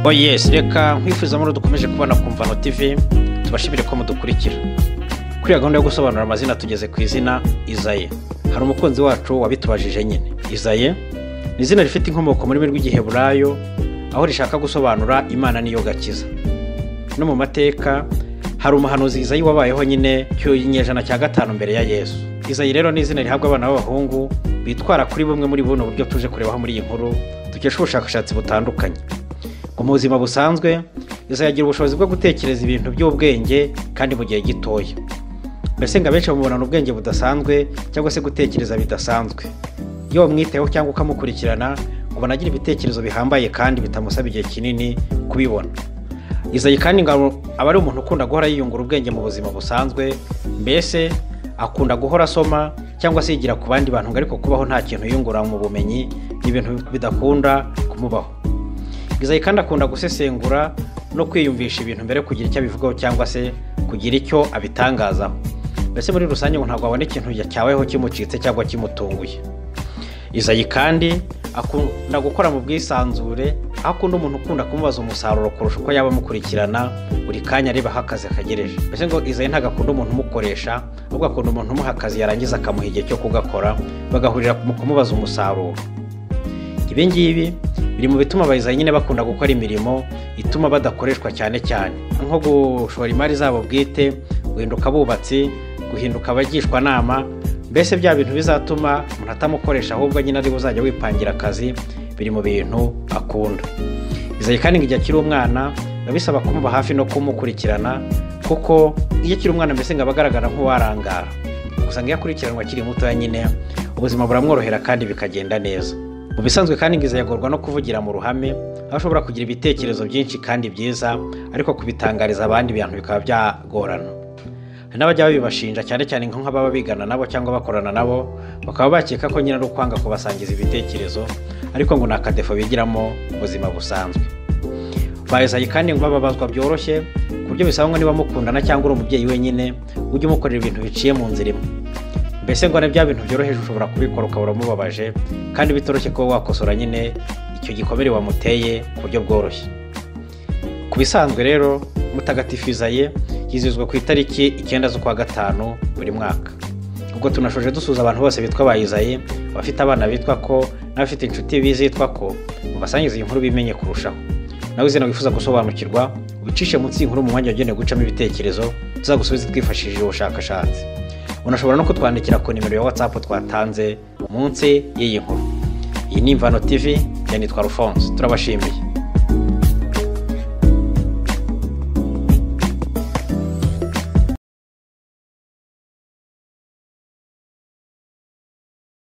oye reka nkwifuza muri dukomeje kubona ku mvano tv tubashimire ko mudukurikira kuri iyo gahunda yo gusobanura amazina tugeze ku izina izaye hari umukunzi wacu wabitubajije nyine izaye ni izina rifite inkomoko mu rurimi rw'igiheburayo aho rishaka gusobanura imana niyo gakiza no mu mateka hari umuhanuzi izayi wabayeho nyine cy'inyejana cya gatanu mbere ya yesu izayi rero ni izina rihabwa abana b'abahungu bitwara kuri bumwe muri buno buryo tuje kurebaho muri iyi nkuru dukesha ubushakashatsi butandukanye mu buzima busanzwe izayi agira ubushobozi bwo gutekereza ibintu by'ubwenge kandi mu gihe gitoya mbese ngo abenshi bamubonana ubwenge budasanzwe cyangwa se gutekereza bidasanzwe iyo wamwitayeho cyangwa ukamukurikirana ubona agira ibitekerezo bihambaye kandi bitamusaba igihe kinini kubibona izayi kandi ngo aba ari umuntu ukunda guhora yiyungura ubwenge mu buzima busanzwe mbese akunda guhora asoma cyangwa se yigira ku bandi bantu ngo ariko kubaho nta kintu yiyungura mu bumenyi ni ibintu bidakunda kumubaho izayi kandi akunda gusesengura no kwiyumvisha ibintu mbere yo kugira icyo abivugaho cyangwa se kugira icyo abitangazaho mbese muri rusange ngo ntabwo abona ikintu cyaweho kimucitse cyangwa kimutunguye izayi kandi akunda gukora mu bwisanzure aho akunda umuntu ukunda kumubaza umusaruro kurusha uko yaba amukurikirana buri kanya areba aho akazi akagereje mbese ngo izayi ntabwo akunda umuntu umukoresha ahubwo akunda umuntu umuha akazi yarangiza akamuha igihe cyo kugakora bagahurira mu kumubaza umusaruro ibi ngibi biri mu bituma abayizayi nyine bakunda gukora imirimo ituma badakoreshwa cyane cyane nko gushora imari zabo bwite guhinduka abubatsi guhinduka abagishwa nama mbese bya bintu bizatuma umuntu atamukoresha ahubwo nyine ari uzajya wipangira akazi biri mu bintu akunda izayi kandi ngo igihe akiri umwana biba bisaba kumuba hafi no kumukurikirana kuko iyo akiri umwana mbese ngo aba agaragara nk'uwarangara gusa ngo iyo akurikiranwa akiri mutoya nyine ubuzima buramworohera kandi bikagenda neza mu bisanzwe kandi ngo izayi agorwa no kuvugira mu ruhame aho ashobora kugira ibitekerezo byinshi kandi byiza ariko kubitangariza abandi bintu bikaba byagorana hari n'abajya babibashinja cyane cyane nk'ababa bigana nabo cyangwa bakorana nabo bakaba bakeka ko nyine ari ukwanga kubasangiza ibitekerezo ariko ngo ni akadefo bigiramo ubuzima busanzwe bayizaye kandi ngo bababazwa byoroshye ku buryo bisaba ngo niba mukundana cyangwa uri umubyeyi wenyine ujye umukorera ibintu biciye mu nzira imwe mbese ngo bya bintu byoroheje ushobora kubikora ukaba uramubabaje kandi bitoroshye kuba wakosora nyine icyo gikomere wamuteye ku buryo bworoshye ku bisanzwe rero mutagatifizaye yizihizwa ku itariki icyenda z'ukwa gatanu buri mwaka ubwo tunashoje dusuza abantu bose bitwa bayizaye abafite abana bitwa ko n'abafite inshuti bizitwa ko mubasangiza iyi nkuru bimenye kurushaho nawe izina wifuza gusobanukirwa wicishe munsi y'inkuru mu mwanya wagenewe gucamo ibitekerezo tuzagusubize twifashishije ubushakashatsi unashobora no kutwandikira ku nimero ya watsapu twatanze munsi y'iyi nkuru iyi ni imvano tivi ya nitwa rufonse turabashimiye